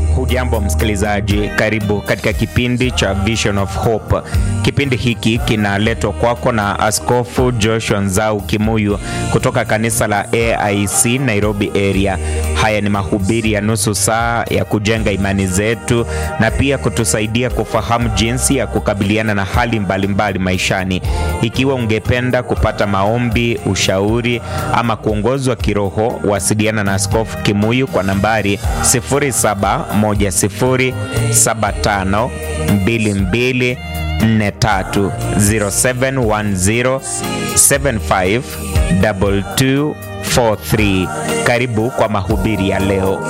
Hujambo msikilizaji, karibu katika kipindi cha Vision of Hope. Kipindi hiki kinaletwa kwako na Askofu Joshua Nzau Kimuyu kutoka kanisa la AIC Nairobi area. Haya ni mahubiri ya nusu saa ya kujenga imani zetu na pia kutusaidia kufahamu jinsi ya kukabiliana na hali mbalimbali mbali maishani. Ikiwa ungependa kupata maombi, ushauri ama kuongozwa kiroho, wasiliana na Askofu Kimuyu kwa nambari 0710752243 0710752243. Karibu kwa mahubiri ya leo.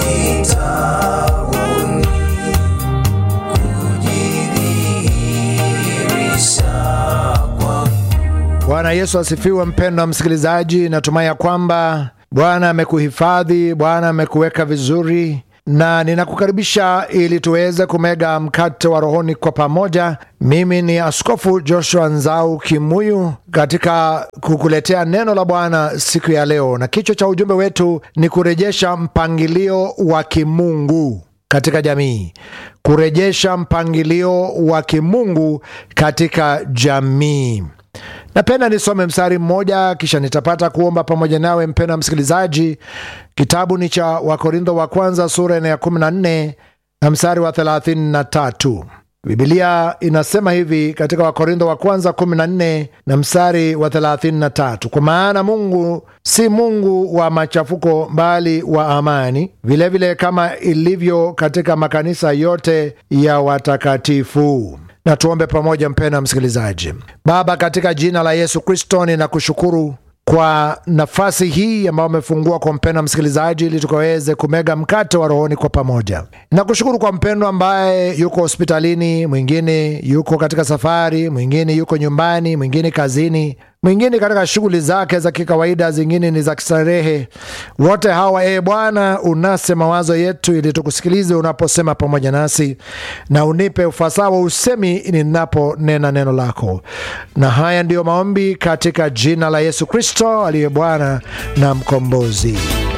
Bwana Yesu asifiwe. Mpendwa msikilizaji, natumai ya kwamba Bwana amekuhifadhi, Bwana amekuweka vizuri, na ninakukaribisha ili tuweze kumega mkate wa rohoni kwa pamoja. Mimi ni Askofu Joshua Nzau Kimuyu katika kukuletea neno la Bwana siku ya leo, na kichwa cha ujumbe wetu ni kurejesha mpangilio wa kimungu katika jamii, kurejesha mpangilio wa kimungu katika jamii. Napenda nisome mstari mmoja kisha nitapata kuomba pamoja nawe mpendwa msikilizaji. Kitabu ni cha Wakorintho wa kwanza sura ya 14 na mstari wa 33. Bibilia inasema hivi katika Wakorintho wa kwanza 14 na mstari wa 33, kwa maana Mungu si Mungu wa machafuko bali wa amani, vilevile vile kama ilivyo katika makanisa yote ya watakatifu. Na tuombe pamoja, mpendwa msikilizaji. Baba, katika jina la Yesu Kristo, ninakushukuru kwa nafasi hii ambayo umefungua kwa mpendwa msikilizaji, ili tukaweze kumega mkate wa rohoni kwa pamoja. Nakushukuru kwa mpendwa ambaye yuko hospitalini, mwingine yuko katika safari, mwingine yuko nyumbani, mwingine kazini, mwingine katika shughuli zake za kikawaida, zingine ni za kistarehe. Wote hawa e Bwana, unase mawazo yetu ili tukusikilize unaposema pamoja nasi, na unipe ufasaha wa usemi ninaponena neno lako. Na haya ndiyo maombi katika jina la Yesu Kristo aliye Bwana na Mkombozi,